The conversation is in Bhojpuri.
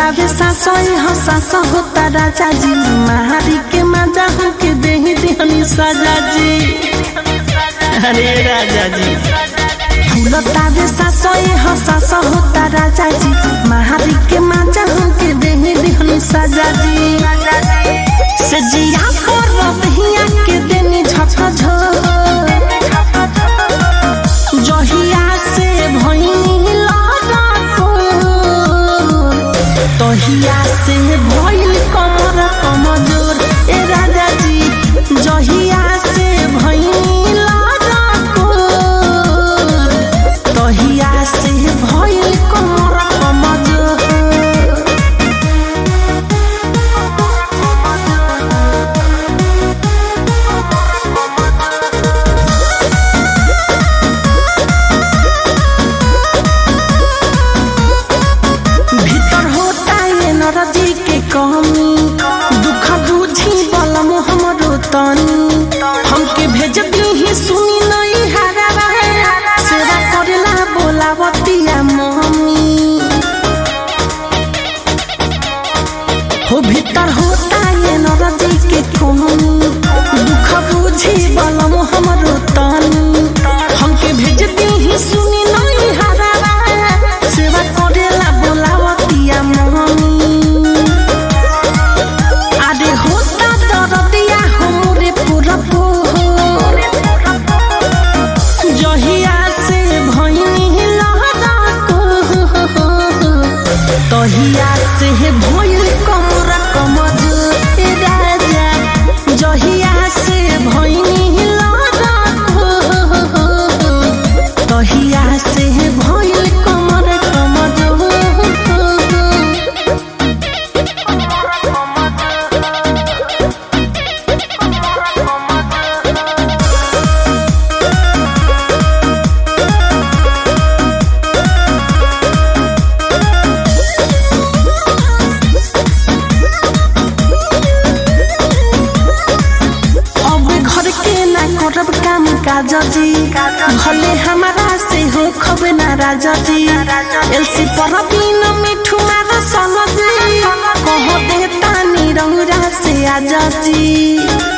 झुलतावे सासोई हो सासो होता राजा जी महारी के माजा हो के देही देहनी साजा जी अरे राजा जी झुलतावे सासोई हो सासो होता राजा जी महारी के माजा हो के देही देहनी साजा जी से जिया पर रहिया के देनी झक झो जहिया से भइनी लड़को तहिया से भइल कमर कमजोर ए राजा जी जहिया से भइनी लड़को तहिया से भइल कमर कमजोर भीतर होता ये नरजी के कमी दुख बुझी बलम हमरो तनी हमके भेज ही सुनी नहीं हारा सेवा करेला बोलावतिया मम्मी हो भीतर होता ये नरजी के कमी दुख बुझी बलम हमरो तनी हमके भेज ही सुनी नहीं हारा सेवा करेला बोलावतिया मम्मी আরে হোতা দরদিয়া হোরে পুরপো জহিয়া সে ভইনি লহরাকো তহিয়া সে ভইল কমরা কমজ এ রাজা জহিয়া সে ভইনি লহরাকো তহিয়া সে ভইল কমরা কমজ अब घर के ना करब काम काज जी भले हमारा से हो खबे ना राजा जी एलसी पर बिन मिठू मार सन जी कह दे तानी रंगरा से आजा जी